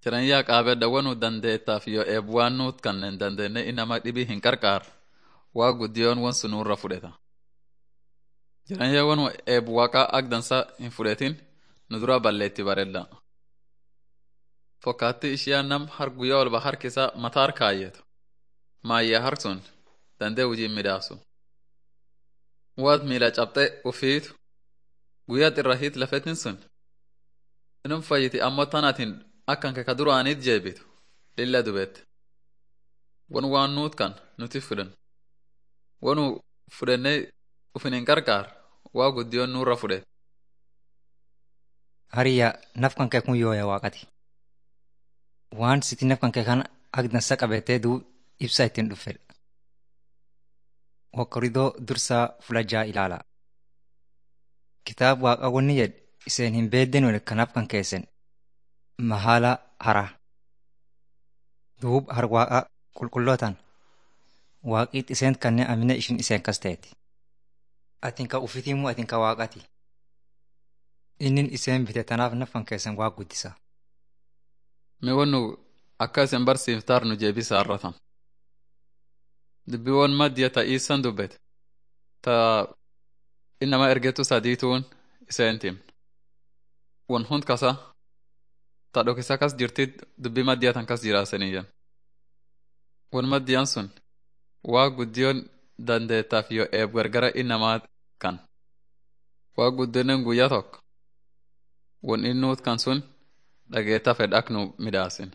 Jireenyaa qaabedha wanu dandeettaaf yoo eebuwaan nuut kanneen dandeenye inama dhibii hin qarqaar waa guddiyoon wan sun nurra fudheta. Jireenyaa wanu eebu waaqaa ak dansa hin fudhetin nu dura balleetti bareedda. Fokkaatti ishiyaa nam har guyyaa walba harkisa mataar kaayyetu. Maayyaa har sun dandee hojiin midhaasu. Waat miila cabxee ufiitu guyyaa xirra hiit lafetin sun. Inum fayyiti ammoo tanatiin akkan keka duraaniit jeebitu lilla dubeette. Wan waan nuut kan nuti fudhan. Wanu fudhannee ufin hin qarqaar waa guddiyoon nurra fudhete. Hariyaa naf kan kee kun yooya waaqati. Waan siti naf kan kee kan ak dansa qabatee duu ibsa ittiin dhuffedha. Wakkoridoo dursaa fulajaa ilaala. Kitaaba waaqa wanni jedhe iseen hin beedden wal kanaaf kan keessan mahaala hara. Duub har waaqa qulqullootaan waaqiit iseen kanneen amina ishin iseen kas ta'eeti. Atin ka ufitiimu atin ka waaqati. Innin iseen bite tanaaf nafan keessan waa guddisa. Mi wannu akka isin barsiiftaar nu jeebisa arratan. Dubbiiwwan maddiya ta iisan dubbete. Ta innama ergetu sadiituun iseentim. Wan hund kasa ta dhokisa kas jirtit dubbii maddiya tan kas jiraasaniyyan. Wan maddiyan sun waa guddiyoon dandeettaaf yoo eeb gargara innamaa kan. Waa guddinen guyyaa tokko. Wan innuut kan sun dhageetta fedh ak nu midhaasin.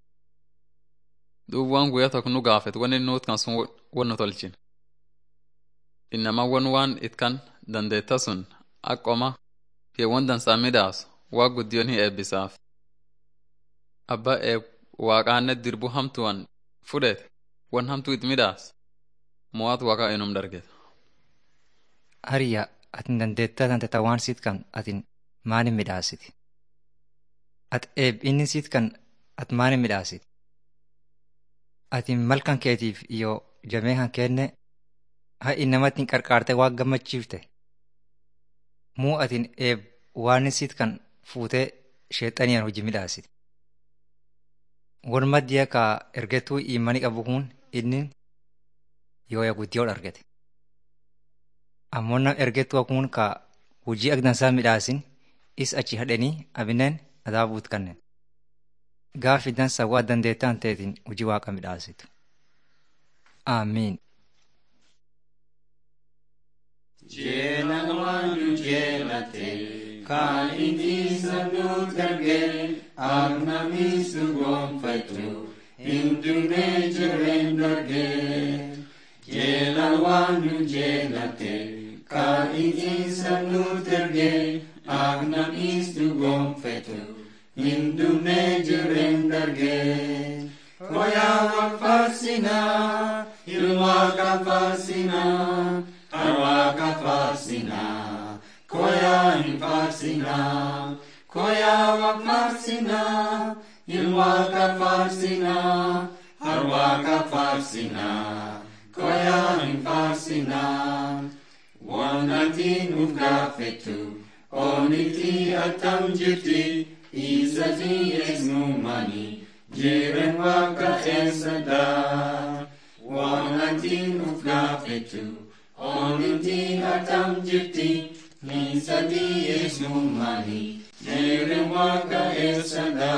Duub waan guyyaa tokko nu gaafet wan innuut kan sun wan nu tolchin. Innama wan waan itkan dandeetta sun ak qoma keewwan dansaa midhaasu waa guddiyoon hin eebbisaaf. Abba eeb waaqaanne dirbu hamtuwan fudhete wan hamtuu it midhaas mo'aat waaqa inum dargeta. Hariyaa atin dandeettaa tante ta waan siit kan atin maalin midhaasiti. At eeb inni siit kan at maalin midhaasiti. Atin malkan keetiif yoo jamee kan kenne ha innamatti hin qarqaarte waa gammachiifte. Muu atin eeb waan siit kan fuutee sheexaniyaan hojii midhaasiti. Wan maddiya ka ergetuu iimani qabu kun inni yooya guddiyoo argate. Ammoo nam ergetuu kun ka hojii ak dansaa midhaasin is achi hadhanii abineen adaabuut kanneen. Gaafi dansa waa dandeettaan teetiin hojii waaqa midhaasitu. Aamiin. Jeelan waan nu jeelate kan itiisa nu darge ak namisu gonfatu hindune jireen darge. Jeelan waan nu jeelate kan itiisa nu darge ak namisu gonfatu hindune jireen darge. Koyaa wal farsinaa ilwaaqa farsinaa. Arwaaqa farsinaa, koyaa hin farsinaa, koyaa waq farsinaa, ilwaaqa farsinaa, arwaaqa farsinaa, koyaa hin farsinaa. Waan atiin uf gaafettu, oonitti attam jirti, isatii eesnumani, jiren waaqa eessadaa. Waan atiin uf gaafettu, Oninti atam jirti, nisati esnumani, jere waka esada.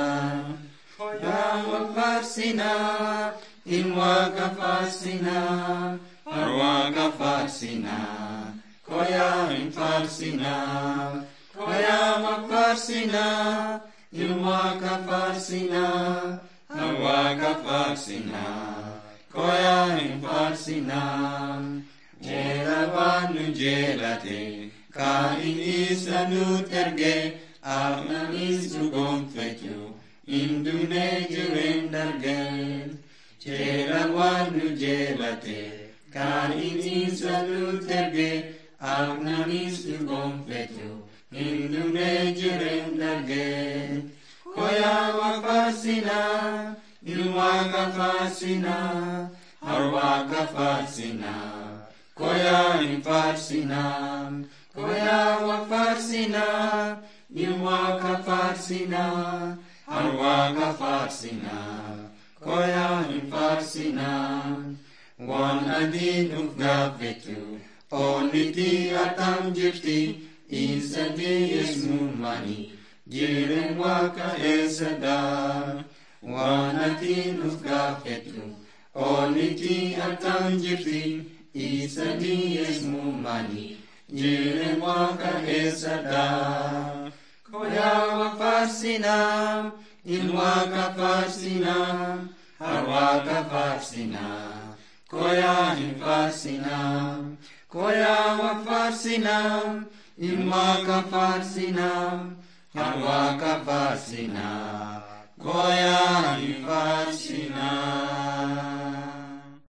Ya wak farsina, in waka farsina, ar waka farsina, koya in farsina, koya wak farsina, in waka farsina, ar waka farsina, koya in farsina. Jeela waan nu jeelate, kaa'in isa nu erge, afnanis nu gonfatu, hin dumne jireen darge. Jeela waan nu jeelate, kaa'in isa nu erge, afnanis nu gonfatu, hin dumne jireen darge. Koyaa waaqaasinaa, ilwaaqa faasinaa, harwaaqa faasinaa. Koya in farsina, koya wa farsina, in waka farsina, harwaaqa faarsinaa koyaa hin faarsinaa waan adiin uf gaafetu oonniti atam jirti isa dhiyeesmumani jiren waaqa eessadaa waan adiin uf gaafetu oonniti atam jirti isa dhiyeesmumani jiren waaqa eessadaa koyaa faarsinaa ilwaaqa faarsinaa harwaaqa faarsinaa koyaa hin faarsinaa koyaa faarsinaa ilwaaqa faarsinaa harwaaqa faarsinaa koyaa hin faarsinaa